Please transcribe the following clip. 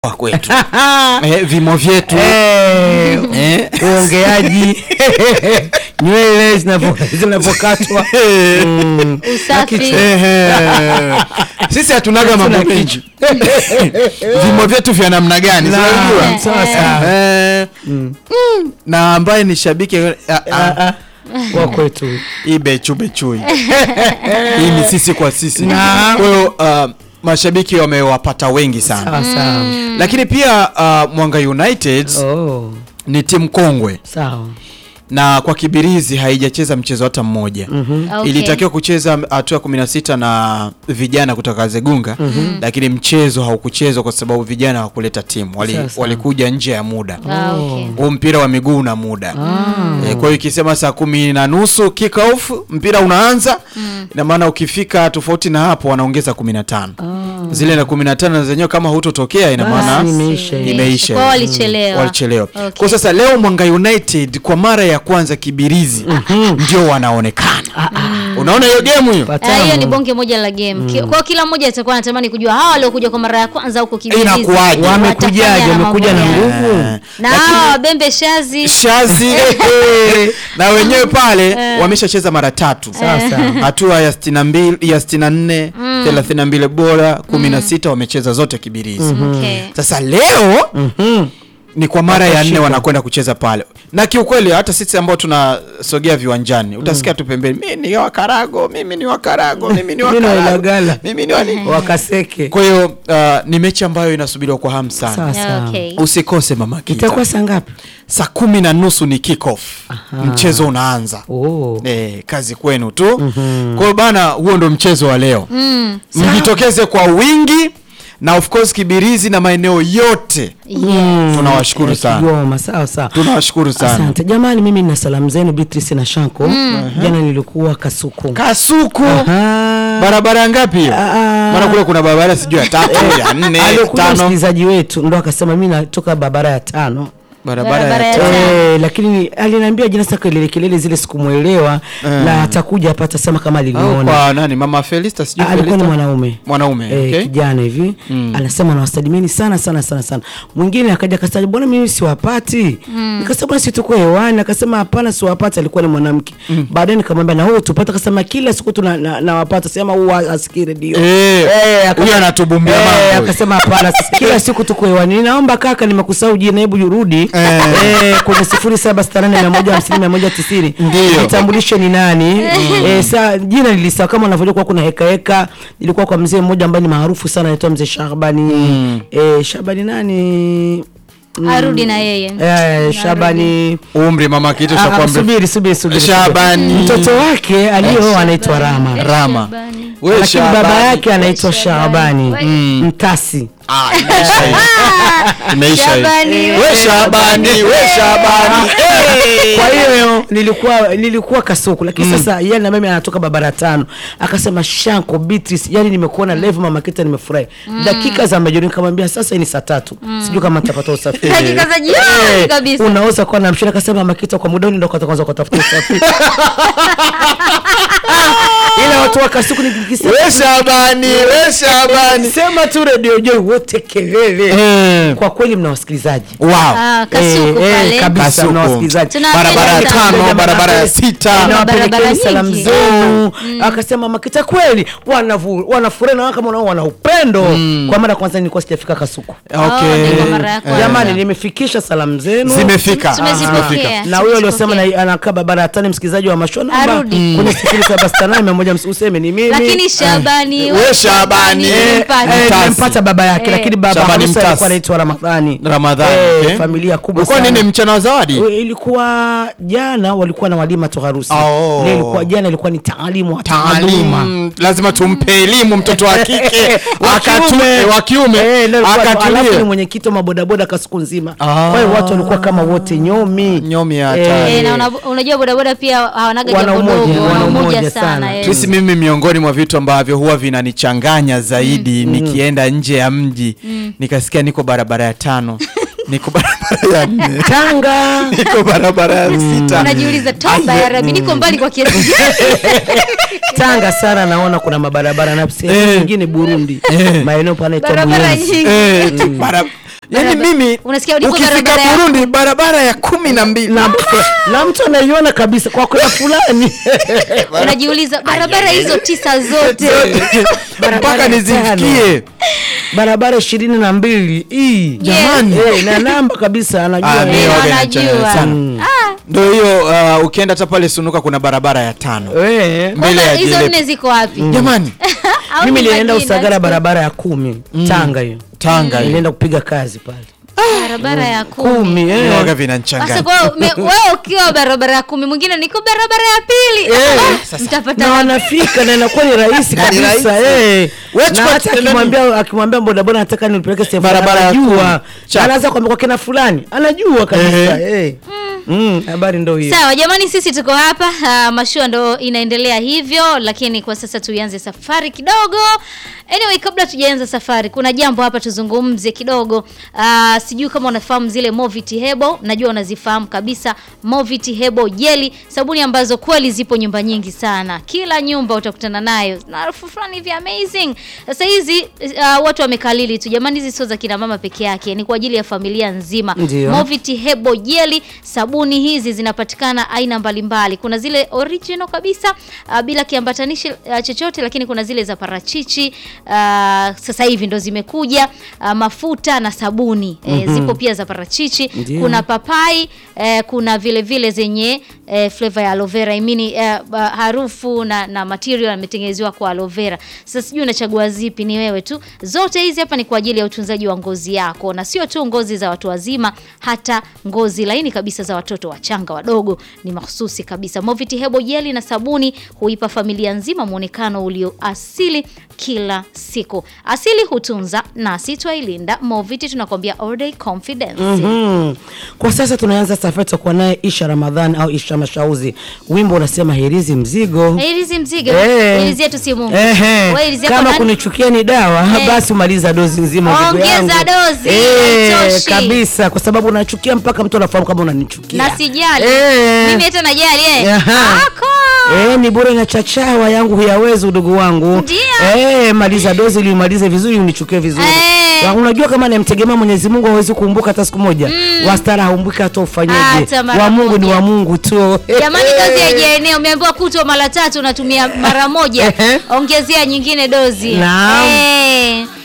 wa kwetu eh, vimo vyetu Eh, eh. uongeaji nywele zinapo- zinapokatwa Mm. usafi Ehe. sisi hatunaga mambo Hatuna mengi vimo vyetu vya namna gani Na- sinajua sawa sawa. Eh, na ambaye ni shabiki ah, ah, Ah, ah, wa kwetu hii bechui hii ni sisi kwa sisi Na- kwa hiyo uh, mashabiki wamewapata wengi sana sawa sawa lakini pia uh, mwanga united Oh, ni timu kongwe sawa na kwa kibirizi haijacheza mchezo hata mmoja Okay. ilitakiwa kucheza hatua ya 16 na vijana kutoka Zegunga lakini mchezo haukuchezwa kwa sababu vijana hawakuleta timu Wali, Sasa. walikuja nje ya muda Ah, okay. huu mpira wa miguu una muda e, kwa hiyo ikisema saa kumi na nusu kick off mpira unaanza ina maana ukifika tofauti na hapo wanaongeza kumi na tano zile na kumi na tano zenyewe kama hutotokea ina Basi maana imeisha hiyo. imeisha Kwa walichelewa. walichelewa Okay. kwa sasa leo Mwanga United kwa mara ya kwanza Kibirizi ndio wanaonekana unaona hiyo game hiyo Ah, hiyo ni Patamu. bonge moja la game. Ki- Kwa hiyo kila mmoja atakuwa anatamani kujua hawa waliokuja kwa mara ya kwanza huko Kibirizi. Inakuwaje? Wamekujaje? watafanya Wamekuja na mambo gani? nguvu? Eh, Na lakini- hawa wabembe shazi shazi eh, na wenyewe pale wameshacheza mara tatu Sasa. hatua ya 62 ya 64 32 bora 16 wamecheza zote Kibirizi Okay. sasa leo Mhm. ni kwa mara ya nne Watashika. wanakwenda kucheza pale na kiukweli hata sisi ambao tunasogea viwanjani utasikia tu pembeni mimi ni wakarago mimi ni wakarago mimi ni Mimi ni wakarago Wailagala. mimi ni wani wakaseke kwa hiyo uh, ni mechi ambayo inasubiriwa kwa hamu sana sawa sawa Okay. usikose mama Kita. itakuwa saa ngapi saa kumi na nusu ni kick off mchezo unaanza oh. Eh, kazi kwenu tu kwa hiyo bana huo ndo mchezo wa leo Mm. mjitokeze kwa wingi na of course kibirizi na maeneo yote Yes. tunawashukuru sana Kigoma sawa sawa tunawashukuru sana asante jamani mimi nina salamu zenu Beatrice na Shanko jana nilikuwa Kasuku kasuku Aha. barabara ngapi hiyo Ah. maana kule kuna barabara sijui ya tatu ya nne aliokuja tano msikilizaji wetu ndo akasema mi natoka barabara ya tano barabara Barabara ya ya tano tano. Eh, lakini aliniambia jina sasa kelele kelele zile sikumwelewa na atakuja hapa atasema kama au aliniona kwa nani mama Felista sijui Ah, alikuwa ni Felista? mwanaume mwanaume Eh, okay. kijana hivi anasema nawasalimeni sana sana sana sana mwingine akaja akasema bwana mimi siwapati nikasema bwana si tuko hewani akasema hapana siwapati alikuwa ni mwanamke baadaye nikamwambia na wewe tupata akasema kila siku tu na- na- nawapata sema huwa asikii redio Eh, Eh, akasema- huyo anatubumbia eh, mambo. akasema hapana kila siku tuko hewani ninaomba kaka nimekusahau jina hebu rudi Eh. eh, kwenye sifuri saba sita nane mia moja hamsini mia moja tisini Ndio. nitambulishe ni nani eh, sa jina lilisahau kama unavyojua kuwa kuna heka heka ilikuwa kwa mzee mmoja ambaye ni maarufu sana anaitwa mzee Shabani eh, Shabani nani Arudi na yeye. eh, Shabani umri mama kitu Ah, cha ah, kwa subiri subiri subiri Shabani. mtoto wake aliyooa anaitwa Rama Rama Shabani. We lakini baba Shabani. yake anaitwa Shabani. Shabani Mtasi Ah, imeisha hiyo. Imeisha hiyo. Shabani, We Shabani, we Shabani. Eh. kwa hiyo nilikuwa nilikuwa kasuku lakini sasa yeye na mimi anatoka barabara tano akasema shanko beatrice yani nimekuona live mama kita nimefurahi dakika za majoni nikamwambia sasa hii ni saa tatu sijui kama nitapata usafiri Dakika za jioni Eh, kabisa. unaweza kuwa na mshirika akasema mama kita kwa muda huu ndio kwanza kutafuta usafiri ila watu wa kasuku nikisema We Shabani, we Shabani. sema tu redio joy wote kelele Eh. kwa kweli mna wasikilizaji Wow. Ah, Kasuku Eh, eh, pale. kabisa Kasuku. mna wasikilizaji Tunawapenda barabara ya sana. tano barabara ya sita barabara nawapelekeni salamu nyingi. zenu akasema makita kweli wanavu- wanafurahi na kama unao wana upendo kwa mara ya kwanza nilikuwa sijafika kasuku okay ni kwa mara ya kwanza. jamani nimefikisha salamu zenu zimefika Tumezipokea. zimefika na huyo aliosema na- anakaa barabara ya tano msikilizaji wa mashona Arudi. kwenye sifuri saba sita nane mia moja useme ni mimi Lakini Shabani, We Shabani. Eh, nimpate. eh, Mtasi. nimempata baba yake Eh. lakini baba Shabani harusi Mtasi. alikuwa anaitwa Ramadhani Ramadhani Eh, okay. familia kubwa ulikuwa sana. nini mchana wa zawadi Eh, ilikuwa jana walikuwa na walima tu harusi Oh. Leo ilikuwa jana ilikuwa ni taalimu wa taaluma taalima lazima tumpe elimu mtoto wa kike Wa Akatu- kiume. wa kiume Eh, leo ilikuwa- alafu ni akatulie mwenyekiti wa mabodaboda kasiku nzima Ah. kwa hiyo watu walikuwa kama wote nyomi Nyomi ya Eh, hatari. Eh, na una- unajua bodaboda pia hawanaga Wana jambo umoja, dogo, wana wana umoja umoja sana. sana. eh. sisi mimi miongoni mwa vitu ambavyo huwa vinanichanganya zaidi nikienda nje ya mji nikasikia niko barabara ya tano niko barabara ya nne tanga niko barabara ya sita unajiuliza toba ya rabi niko mbali kwa kiasi gani? tanga sana naona kuna mabarabara na sehemu Eh. nyingine burundi Eh. maeneo panaitwa barabara buyenzi nyingi Eh, bara- yaani Barabara- mimi unasikia ulipo ukifika barabara ya- burundi barabara ya kumi na mbili na, na mtu anaiona kabisa kwa kuna fulani unajiuliza barabara hizo tisa zote mpaka Barabara nizifikie barabara ishirini na mbili hii Jamani. Eh, na namba kabisa anajua Ah, eh. mimi waga wanajua. inachanganya sana. Mm. Ah, ndo hiyo uh, ukienda hata pale sunuka kuna barabara ya tano Eh. mbele kwanza ya hizo Jilepe. nne ziko wapi jamani Au mimi ni nilienda majina usagara tu? barabara ya kumi tanga hiyo tanga hiyo. nilienda kupiga kazi pale barabara ya kumi kumi Mimi eh. waga sasa vinanchanganya kwa hiyo me- wewe ukiwa barabara ya kumi mwingine niko barabara ya pili Ah, mtapata na wapi? wanafika na inakuwa ni rahisi Na ni kabisa rahisi. eh. Wewe na chukua hata kitendani. akimwambia akimwambia bodaboda nataka nipeleke sehemu Barabara ya fulani, kumi. anajua Chap. anaanza kwambia kwa kina fulani anajua kabisa eh. Mm, habari ndo hiyo sawa jamani sisi tuko hapa uh, mashua ndo inaendelea hivyo lakini kwa sasa tuianze safari kidogo anyway kabla tujaanza safari kuna jambo hapa tuzungumze kidogo uh, sijui kama unafahamu zile moviti hebo najua unazifahamu kabisa moviti hebo jeli sabuni ambazo kweli zipo nyumba nyingi sana kila nyumba utakutana nayo na harufu fulani hivi amazing sasa hizi uh, watu wamekalili tu jamani hizi sio za kina mama peke yake ni kwa ajili ya familia nzima Ndio. Moviti Hebo Jeli. Sabuni hizi zinapatikana aina mbalimbali. Kuna zile original kabisa uh, bila kiambatanishi uh, chochote, lakini kuna zile za parachichi uh, sasa hivi ndo zimekuja uh, mafuta na sabuni eh, zipo pia za parachichi. Ndio. Kuna papai eh, kuna vile vile zenye eh, flavor ya aloe vera I mean, eh, ba- harufu na, na material yametengenezewa kwa aloe vera. Sasa sijui unachagua zipi, ni wewe tu. Zote hizi hapa ni kwa ajili ya utunzaji wa ngozi yako, na sio tu ngozi za watu wazima, hata ngozi laini kabisa za watoto wachanga wadogo ni mahususi kabisa. Moviti Hebo jeli na sabuni huipa familia nzima mwonekano ulio asili kila siku. Asili hutunza nasi twailinda. Moviti tunakwambia all day confidence. Mhm. Kwa sasa tunaanza safari tutakuwa naye Isha Ramadhani au Isha Mashauzi. Wimbo unasema herizi mzigo. Herizi mzigo. Eh. Herizi yetu si Mungu. Ehe. Wewe herizi yako Kama nani? kunichukia ni dawa Eh. basi umaliza dozi nzima ndugu Ongeza yangu. dozi, Eh, haitoshi. kabisa kwa sababu unachukia mpaka mtu anafahamu kama unanichukia. Na sijali. Eh. Mimi hata najali eh. Aha. Ako. Eh, ni bure na chachawa yangu huyawezi udugu wangu. Ndio. Eh, maliza dozi ili umalize vizuri unichukie vizuri. Eh. Wa- Unajua kama namtegemea Mwenyezi Mungu hawezi kukumbuka hata siku moja. Wastara haumbuki hata ufanyeje. Hata mara Wa Mungu ni moja. wa Mungu tu. Jamani dozi haijaenea, umeambiwa kutwa mara tatu unatumia mara moja. Ehe. Ongezea nyingine dozi. Naam. Eh.